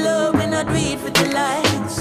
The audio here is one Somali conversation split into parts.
love, we not do it for the likes.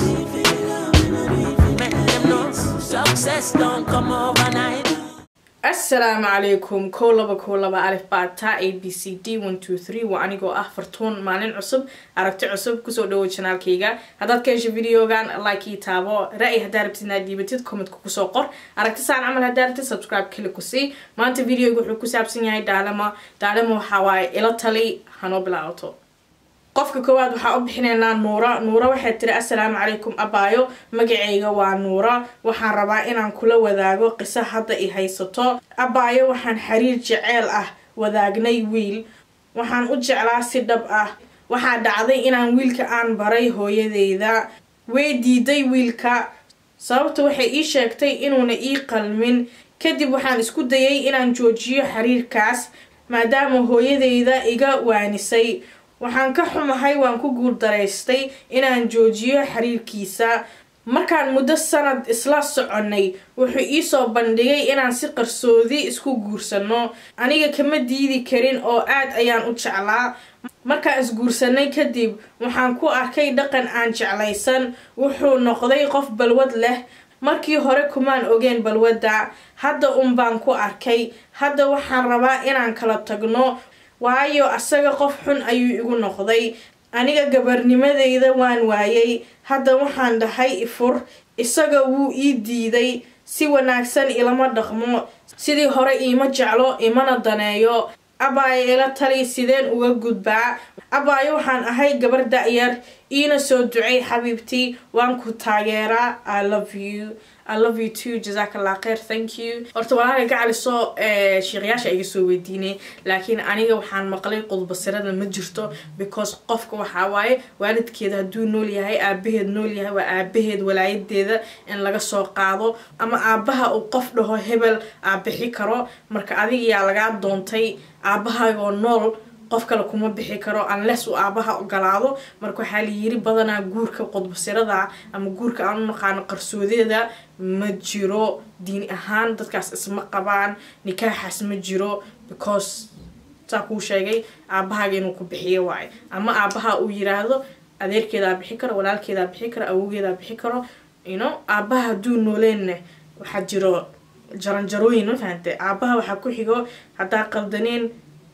Make them know success don't come overnight. asalaamu calaykum kow laba kow laba alif baata a b c d one two three waa anigoo ah fartuun maalin cusub aragti cusub kusoo dhawo janaalkayga haddaad ka hesho videogan like ii taabo ra-y haddaa rabtid inaad dhiibatid commentka kusoo qor aragti saan camal haddaa rabtid subscribe kali ku sii maanta videoga wuxuu ku saabsan yahay daalama daalama waxaa waaye ila tali hanoo bilaabato qofka koowaad waxaa u bixinaynaa nuura nuura waxay tiri assalaamu calaykum abaayo magacayga waa nuura waxaan rabaa inaan kula wadaago qiso hadda i haysato abaayo waxaan xiriir jeceel ah wadaagnay wiil waxaan u jeclaa si dhab ah waxaa dhacday inaan wiilka aan baray hooyadeyda way diiday wiilka sababta waxay ii sheegtay inuuna ii qalmin kadib waxaan isku dayay inaan joojiyo xiriirkaas maadaama hooyadeyda iga waanisay waxaan ka xumahay waan ku guuldaraystay inaan joojiyo xiriirkiisa markaan muddo sanad isla soconnay wuxuu iisoo bandhigay inaan si qarsoodi isku guursano aniga kama diidi karin oo aad ayaan u jeclaa markaan isguursanay kadib waxaan ku arkay dhaqan aan jeclaysan wuxuu noqday qof balwad leh markii hore kumaan ogeen balwadda hadda un baan ku arkay hadda waxaan rabaa inaan kala tagno waayo asaga qof xun ayuu igu noqday aniga gabarnimadeyda waan waayay hadda waxaan dhahay ifur isaga wuu ii diiday si wanaagsan ilama dhaqmo sidii hore iima jeclo imana daneeyo abaayo ila tali sideen uga gudbaa abaayo waxaan ahay gabar da-yar iina soo ducay xabiibtii waan ku taageeraa i love you I love you too jazaak allah kheir thank you horta walaalay gacaliso sheekhayaasha iga soo weydiinay laakiin aniga waxaan maqlay qudbasirada ma jirto because qofka waxaa waaye waalidkeeda hadduu nool yahay aabaheed nool yahay waa aabaheed walaayadeeda in laga soo qaado ama aabaha uu qof dhaho hebel aabixi karo marka adiga yaa lagaa doontay aabahagoo nool qof kale kuma bixi karo unless uu aabaha ogolaado marka waxaa layiri badanaa guurka qodbasirada ama guurka aan u naqaano qarsoodeeda ma jiro diin ahaan dadkaas isma qabaan nikaaxaas ma jiro because saa kuu sheegay aabahaga inuu ku bixiyo waayo ama aabaha uu yiraahdo adeerkeedaa bixi karo walaalkeedaa bixi karo awowgeedaa bixi karo ino aabaha hadduu nooleenna waxaa jiro jaranjarooyin ma fahante aabaha waxaa ku xigo haddaa qaldaneen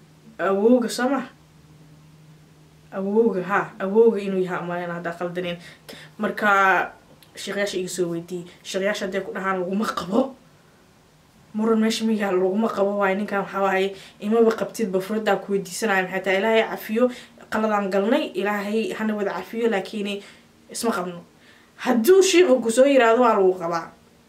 awowga soo maha awowga ha awowga inuu yahay umaleyna haddaa qaldaneen marka sheekyaasha iga soo weydiiyey sheekyaasha hadday ku dhahaan laguma qabo muran meesha miyaa laguma qabo waayo ninkan waxaa waaye imaba qabtidba furadaa ku weydiisanaya maxay tahay ilaahay cafiyo qaladaan galnay ilaahay hana wada cafiyo laakiin isma qabno hadduu shiiqu kusoo yiraahdo waa lagu qabaa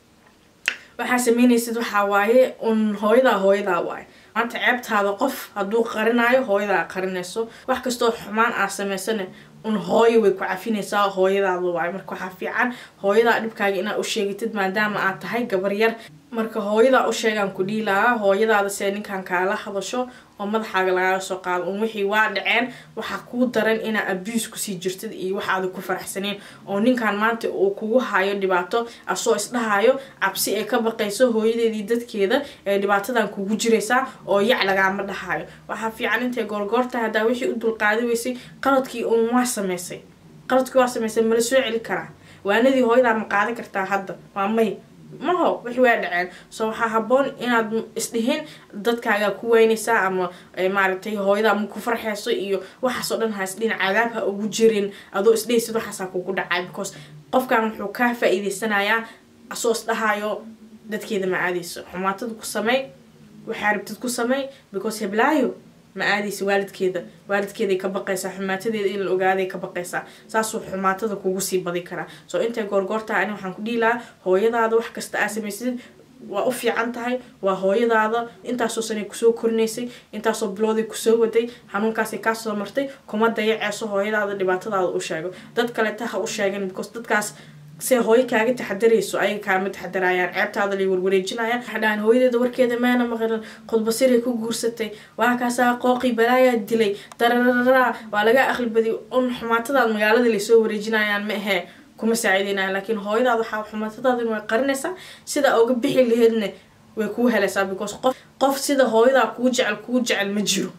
waxaa sameynaysid waxaa waaye un hooyadaa hooyadaa waaye maanta ceebtaada qof hadduu qarinaayo hooyadaa qarinayso wax kastoo xumaan aa samaysana un hooyo way ku cafinaysaa hooyadaada waayo marka waxaa fiican hooyadaa dhibkaaga inaad u sheegatid maadaama aad tahay gabar yar marka hooyadaa u sheegaan ku dhiilahaa hooyadaada see ninkan kaala hadasho oo madaxaaga lagaaga soo qaado un wixii waa dhaceen waxaa kuu daran inaa abuse kusii jirtid iyo waxaada ku faraxsaneen oo ninkan maanta uu kugu hayo dhibaato asoo isdhahayo cabsi ay ka baqayso hooyadeedii dadkeeda ee dhibaatadan kugu jiraysaa oo yac lagaama dhahayo waxaa fiican intay goorgoortahay haddaa wixii u dulqaadi weysay qaladkii un waa samaysay qaladkii waa samaysay mala soo celi karaa waanadii hooyadaa ma qaadan kartaa hadda waa may maho wixii waa dhaceen so waxaa haboon inaad isdhihin dadkaagaa ku weynaysaa ama maaragtay hooyadaa ma ku farxeyso iyo waxaasoo dhan ha isdhihin cadaab ha ugu jirin adoo isdhehaysid waxaasaa kugu dhacay because qofkan wuxuu kaa faa-iideysanayaa asoo isdhahayo dadkeeda ma aadayso xumaatada ku samey waxaa rabtid ku samey because heblaayo ma aadaysa waalidkeeda waalidkeeday ka baqaysaa xumaatadeeda in la ogaaday ka baqaysaa saasuu xumaatada kugu sii badi karaa soo intay goorgoortaha ani waxaan ku dhihi lahaa hooyadaada wax kasta aa samaysid waa u fiican tahay waa hooyadaada intaasoo sanay kusoo korinaysay intaasoo bilooday kusoo waday xanuunkaasay kaasoo martay kuma dayaceeso hooyadaada dhibaatadaada u sheego dad kaleta ha u sheegan because dadkaas se hooyo kaaga taxadarayso ayaga kaama taxadarayaan ceebtaada lay warwareejinayaan waxaa dhahaan hooyadeeda warkeeda meena maqlin khudbasiray ku guursatay waa kaasaa qooqii balaayaa dilay dararara waa laga aqli badiy un xumaatadaad magaalada laysoo wareejinayaan ma ahee kuma saacideynayaan laakiin hooyadaada waxaa xumaatadaadin way qarinaysaa sida uga bixi laheedna way kuu helaysaa because qof qof sida hooyadaa kuu jecel kuu jecel ma jiro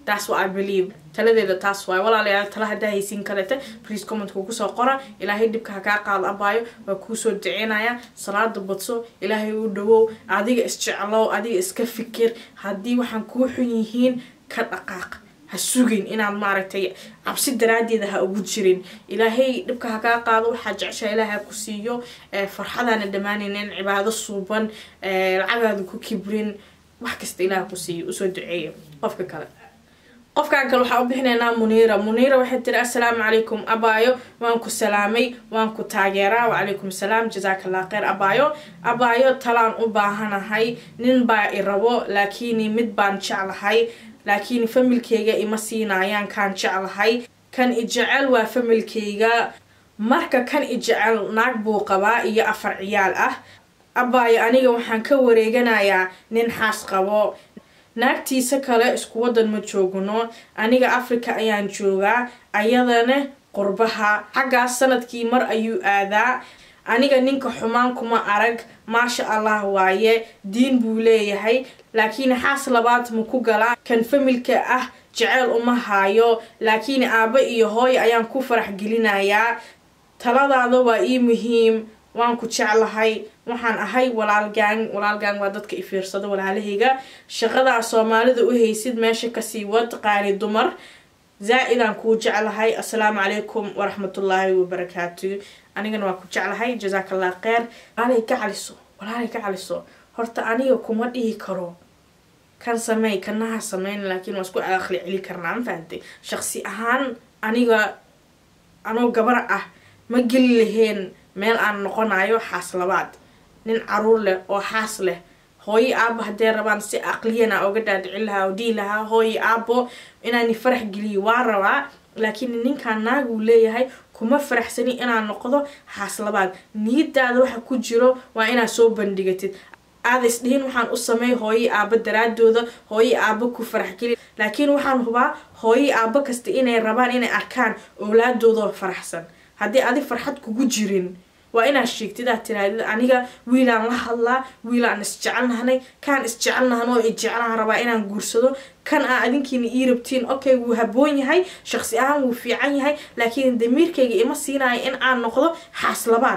that's what i believe taladeeda taas waay walaalayaal tala haddaa haysiin kalete please commentka kusoo qora ilaahay dhibka ha kaa qaado abaayo waa kuusoo duceynaya salaada badso ilaahay u dhawow adiga isjeclow adiga iska fikir haddii waxaan kuu xun yihiin ka dhaqaaq ha sugin inaad maaragtay cabsi daraadeeda ha ugu jirin ilaahay dhibka ha kaa qaado waxaa jeceshaa ilaahay ha ku siiyo farxadaana dhammaanaynin cibaado suuban lacagaada ku kibrin wax kasta ilaah ku siiyo usoo duceeya qofka kale qofkan kale waxaa u bixinaynaa muniira muniira waxay tiri assalaamu calaykum abaayo waan ku salaamay waan ku taageeraa wacalaykum salaam jasaakallah kheyr abaayo abaayo talaan u baahanahay nin baa i rabo laakiin mid baan jeclahay laakiin familkeyga ima siinaayaan kaan jeclahay kan i jecel waa familkeyga marka kan i jecel naag buu qabaa iyo afar ciyaal ah abaayo aniga waxaan ka wareeganayaa nin xaas qabo naagtiisa kale isku wadan ma joogno aniga africa ayaan joogaa ayadana qurbaha xaggaas sanadkii mar ayuu aadaa aniga ninka xumaan kuma arag maasha allah waaye diin buu leeyahay laakiin xaas labaad ma ku galaa kan familka ah jeceyl uma haayo laakiin aabba iyo hooy ayaan ku farax gelinayaa taladaada waa ii muhiim waan ku jeclahay waxaan ahay walaalgaan walaalgaan waa dadka i fiirsada walaalahayga shaqadaa soomaalida u haysid meesha kasii wad qaali dumar zaa-idaan kuu jeclahay assalaamu calaykum waraxmatullaahi wabarakaatu anigana waa ku jeclahay jasaakallah kheyr walaalay ka caliso walaalay ka caliso horta aniga kuma dhihi karo kan sameey kanaha sameyn laakiin waa isku aqli celi karnaa ma fahantay shaqsi ahaan aniga anoo gabar ah ma geli laheen meel aan noqonayo xaas labaad nin caruur leh oo xaas leh hooyo aabo haddee rabaan si aqliyana oga dhaadhicin lahaa oo dhihi lahaa hooyo aabo inaani farax geliyo waa rabaa laakiin ninkan naaguu leeyahay kuma faraxsani inaad noqdo xaas labaad niyadaada waxa ku jiro waa inaad soo bandhigatid aada isdhihin waxaan u sameey hooyo aabo daraadooda hooyo aabo ku faraxgeli laakiin waxaan hubaa hooyo aabo kasta inay rabaan inay arkaan owlaadooda faraxsan haddii adi farxad kugu jirin waa inaad sheegtid aad tiraadid aniga wiilaan la hadlaa wiilaan isjecelnahnay kaan isjecelnahno i jeclaan rabaa inaan guursado kan aa adinkiina ii rabtiin okay wuu haboon yahay shaqsi ahaan wuu fiican yahay laakiin damiirkayga ima siinayo in aan noqdo xaas labaad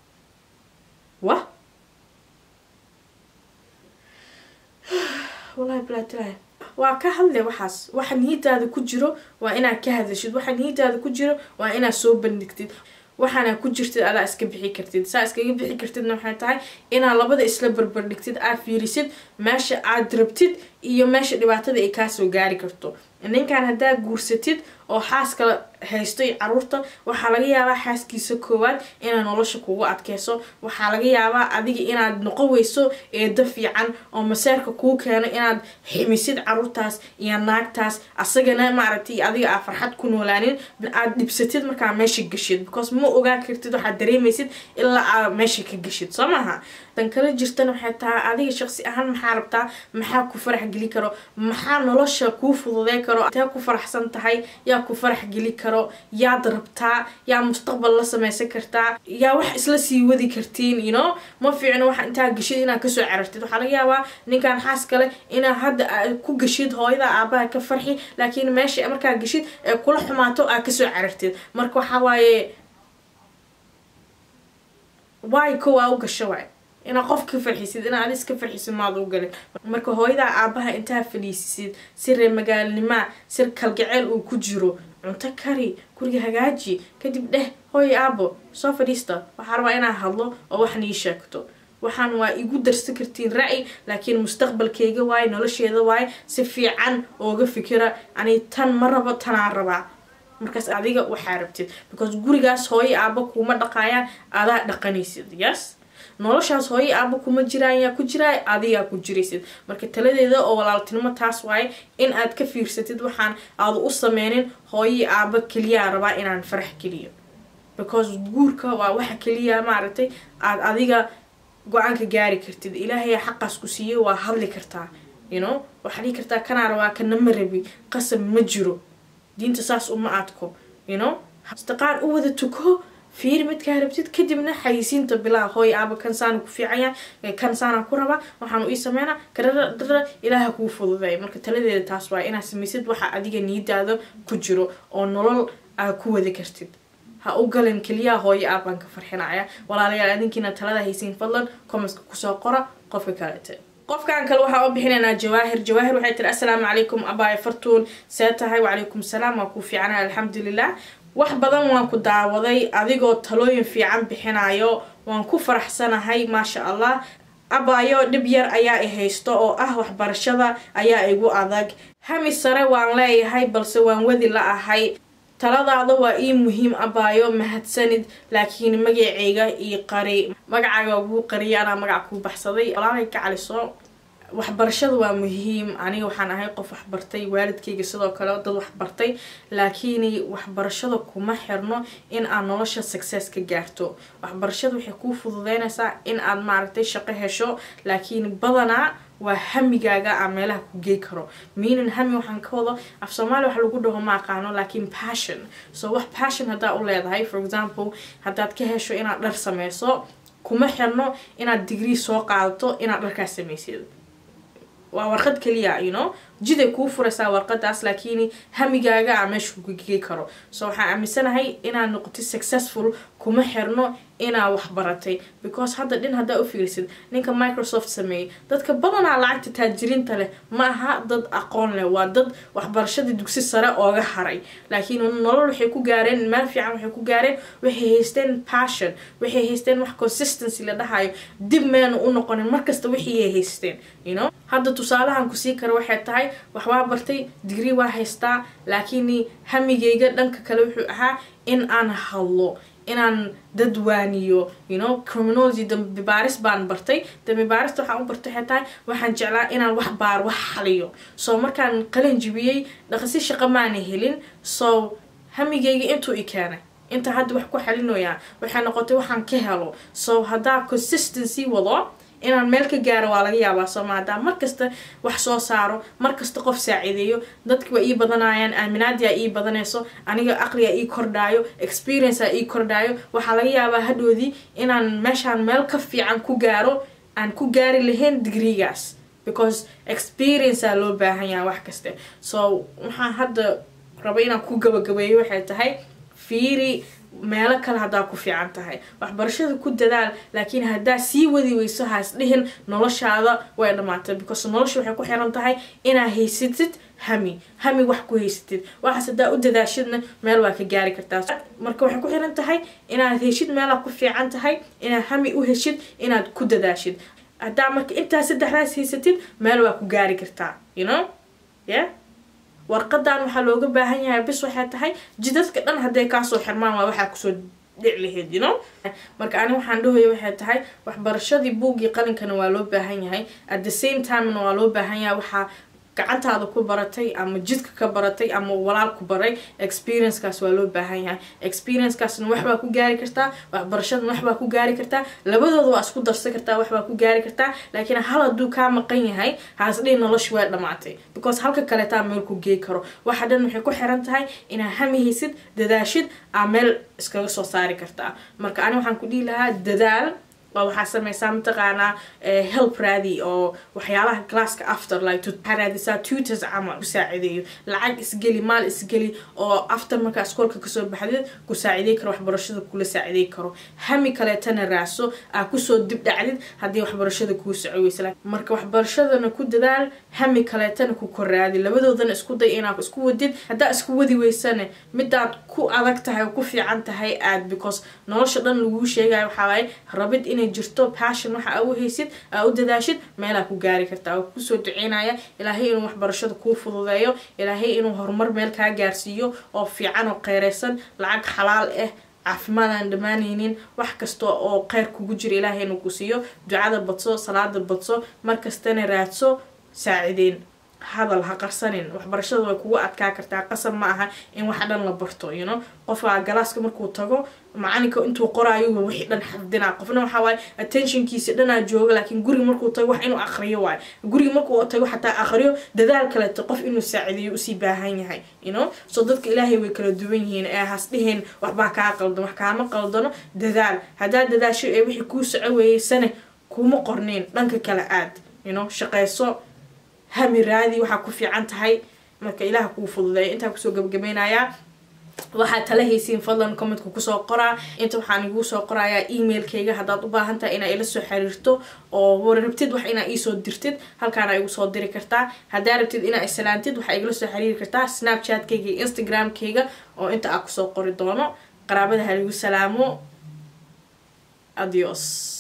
wa wallahi bilaatilahi waa ka hadle waxaas waxa niyadaada ku jiro waa inaad ka hadashid waxa niyadaada ku jiro waa inaad soo bandhigtid waxaana ku jirtid adaa iska bixi kartid saa iskaga bixi kartidna waxay tahay inaad labada isla barbardhigtid aad fiirisid meesha aad rabtid iyo meesha dhibaatada ay kaasoo gaari karto ninkan haddaa guursatid oo xaaskala haysto iyo caruurta waxaa laga yaabaa xaaskiisa koowaad inaad nolosha kugu adkeyso waxaa laga yaabaa adiga inaad noqon weyso eedo fiican oo maseerka kuu keeno inaad ximisid caruurtaas iyo naagtaas asagana maaragtay adiga aa farxad ku noolaanin aad dhibsatid markaa meesha gashid because ma ogaa kartid waxaad dareemaysid ilaa aa meesha ka gashid soo maaha dan kala jirtana waxay tahay adiga shaqsi ahaan maxaa rabtaa maxaa ku farax geli karo maxaa nolosha kuu fududey karo tee ku faraxsan tahay yaa ku farax geli karo yaad rabtaa yaa mustaqbal la sameysan kartaa yaa wax isla sii wadi kartiin you know ma fiicno waxa intaa gashid inaad kasoo carartid waxaa laga yaabaa ninkan xaas kale inaa hadda ku gashid hooyada aabaha ka farxi laakiin meesha markaa gashid ee kula xumaato aad kasoo carartid marka waxaa waaye waay kowaa u gasho waay inaad qof ka farxisid inaad adis ka farxisid maad u galin marka hooyadaa aabaha intaa fadhiisisid si reer magaalnimaa si kalgaceel uu ku jiro cunto kari guriga hagaaji kadib dheh hooy aabo soo fadhiista waxaa rabaa inaa hadlo oo wax nii sheegto waxaan waa igu darsan kartiin ra-y laakiin mustaqbalkeyga waaye nolosheeda waaye si fiican ooga fikira ani tan ma rabo tanaan rabaa markaas adiga waxaa rabtid because gurigaas hooyo aaba kuma dhaqaayaan adaa dhaqanaysid yes noloshaas hooyo aaba kuma jiraan yaa ku jiraay adigaa ku jiraysid marka taladeeda oo walaaltinimo taas waaye in aad ka fiirsatid waxaan aada u sameynin hooyo aaba keliyaa rabaa inaan farax geliyo because guurka waa waxa keliya maaragtay aad adiga go-aanka gaari kartid ilaahay xaqaas ku siiyo waa hadli kartaa you know waxaa dhihi kartaa kanaa rabaa kana ma rabi qasab ma jiro diinta saas uma adko you know istiqaar u wada tuko fiiri midkaa rabtid kadibna xayisiinta bilaa hooy aaba kan saana ku fiicanya kan saana ku rabaa waxaan ii sameynaa karara dara ilaaha kuu fududeey marka taladeeda taas waa inaad samaysid waxa adiga niidaada ku jiro oo nolol aa ku wadi kartid ha u galin keliyaha hooyo aabaan ka farxinaya walaalayaal adinkiina talada haysiin fadlan commentska kusoo qora qofka kalete qofkan kale waxaa u bixinaynaa jawaahir jawaahir waxay tiri assalaamu calaykum abaay fartuun see tahay wacalaykum salaam waa kuu fiicana alxamdulilah wax badan waan ku daawaday adigoo talooyin fiican bixinayo waan ku faraxsanahay maasha allah abaayo dhib yar ayaa i haysto oo ah waxbarashada ayaa igu adag hami sare waan leeyahay balse waan wadi la ahay taladaada waa ii muhiim abaayo mahadsanid laakiin magacayga ii qari magacaaga waa kuu qariya anaa magac kuu baxsaday walaalay ka caliso waxbarashada waa muhiim aniga waxaan ahay qof waxbartay waalidkayga sidoo kale dad waxbartay laakiin waxbarashada kuma xirno in aad nolosha success ka gaarto waxbarashada waxay kuu fududeynaysaa in aad maaragtay shaqo hesho laakiin badanaa waa hamigaaga a meelaha ku gey karo meaning hami waxaan ka wado af soomaaliya wax lagu dhaho ma aqaano laakiin passion so wax passion haddaa u leedahay for example haddaad ka hesho inaad dhar sameyso kuma xirno inaad degree soo qaadato inaad dharkaas samaysid waa warqad keliya you know jiday kuu furaysaa warqadaas laakiin hamigaaga a meesha kugegey karo so waxaan aaminsanahay inaad noqotid successful kuma xirno inaa wax baratay because hadda dhin haddaa u fiirisid ninka microsoft sameeyey dadka badanaa lacagta taajiriinta leh ma aha dad aqoon leh waa dad waxbarashadii dugsi sare ooga haray laakiin nolol waxay ku gaareen meel fiican waxay ku gaareen waxay haysteen passion waxay haysteen wax consistency la dhahayo dib meena u noqonin markasta wixiiay haysteen you know hadda tusaalahan kusii kara waxay tahay wax waa bartay degree waa haystaa laakiin hamigayga dhanka kale wuxuu ahaa in aan hadlo inaan dad waaniyo you know criminology dambi baaris baan bartay dambi baarista waxaan u bartay waxay tahay waxaan jeclaa inaan wax baar wax xaliyo so markaan qalin jibiyey dhaqasi shaqo maana helin so hamigayga intuu i keenay inta hadda wax ku xalinoyaa waxay noqotay waxaan ka helo so haddaa consistency wado inaan meel ka gaaro waa laga yaabaa sooma haddaa markasta wax soo saaro markasta qof saaciideeyo dadki waa ii badanayaan aaminaadia ii badanayso aniga aqliga ii kordhaayo experiencea ii kordhaayo waxaa laga yaabaa hadhoodii inaan meeshaan meel ka fiican ku gaaro aan ku gaari lahayn digreegaas because experiencea loo baahan yaha wax kaste so waxaan hadda raba inaan ku gabagabeeyo waxay tahay fiiri meelo kale haddaa ku fiican tahay waxbarashada ku dadaal laakiin haddaa sii wadi weyso haas dhihin noloshaada way dhamaatay because nolosha waxay ku xiran tahay inaa haysatid hami hami wax ku haysatid waxaas haddaa u dadaashidna meel waa ka gaari kartaa marka waxay ku xiran tahay inaad heshid meelaa ku fiican tahay inaad hami u heshid inaad ku dadaashid haddaa marka intaa saddexdaas haysatid meel waa ku gaari kartaa you know yeah warqadan waxaa looga baahan yahay bis waxay tahay jidadka dhan hadday kaasoo xirmaan waa waxaa kusoo dhic lahayd you know marka ani waxaan dhahaya waxay tahay waxbarashadii buuggii qalinkana waa loo baahan yahay at the same timena waa loo baahan yahay waxaa gacantaada ku baratay ama jidka ka baratay ama walaal ku baray experiencekaas waa loo baahan yahay experiencekaasna waxbaa ku gaari kartaa waxbarashadana waxbaa ku gaari kartaa labadooda waa isku darsan kartaa waxbaa ku gaari kartaa laakiin hal hadduu kaa maqan yahay haasdhihi nolosha waa dhamaatay because halka kaleetaa meel ku gey karo waxa dhan waxay ku xiran tahay inaa hamihaysid dadaashid aa meel iskaga soo saari kartaa marka ani waxaan ku dhihi lahaa dadaal waa waxaa sameysaa mataqaanaa help raadi oo waxyaalaha classka after like waxaa raadisaa tutors camal ku saacideeyo lacag isgeli maal isgeli oo after markaa iskoolka kasoo baxdid ku saacidey karo waxbarashada kula saacidey karo hami kaleetana raaso aa kusoo dib dhacdid haddii waxbarashada kuu soco weysa marka waxbarashadana ku dadaal hami kaleetana ku koraadi labadoodana isku day inaad isku wadid haddaa isku wadi weysane midaad ku adag tahay oo ku fiican tahay aad because nolosha dhan laguu sheegayo waxaa waaye rabid inay jirto passion waxa aa u haysid aa u dadaashid meelaa ku gaari kartaa oo kusoo duceynaya ilaahay inuu waxbarashada kuu fududeeyo ilaahay inuu horumar meel kaa gaarsiiyo oo fiican oo qeyreysan lacag xalaal ah caafimaad aan dhammaanaynin wax kasta oo kheyr kugu jira ilaahay inuu ku siiyo ducada badso salaada badso markastana raadso saacideyn hadal ha qarsanin waxbarashada way kugu adkaa kartaa qasab ma aha in wax dhan la barto you know qofaa galaaska markuu tago macalinka intuu qoraayo wixii dhan xafdinaa qofna waxaa waaye attentionkiisa dhanaa jooga laakiin guriga markuu tago wax inuu aqriyo waayo guriga markuu tago xataa aqriyo dadaal kaleto qof inuu saacideeyo usii baahan yahay you know so dadka ilaahay way kala duwan yihiin ee has dhiheen waxbaa kaa qaldan wax kaama qaldano dadaal haddaa dadaasho ee wixii kuu soco weeyeysane kuma qorneen dhanka kale aad you know shaqayso hami raadi waxaa ku fiican tahay marka ilaah kuu fududeeya intaa kusoo gabagabaynayaa waxaad tala haysiin fadlan commentka kusoo qoraa inta waxaan iguu soo qorayaa emailkayga haddaad u baahan tahay inaa ila soo xiriirto oo rabtid wax inaa iisoo dirtid halkaana igu soo diri kartaa haddaa rabtid inaa islaantid waxaa igala soo xiriiri kartaa snapchatkayga iyo instagramkayga oo inta aa kusoo qori doono qaraabada haligu salaamo adios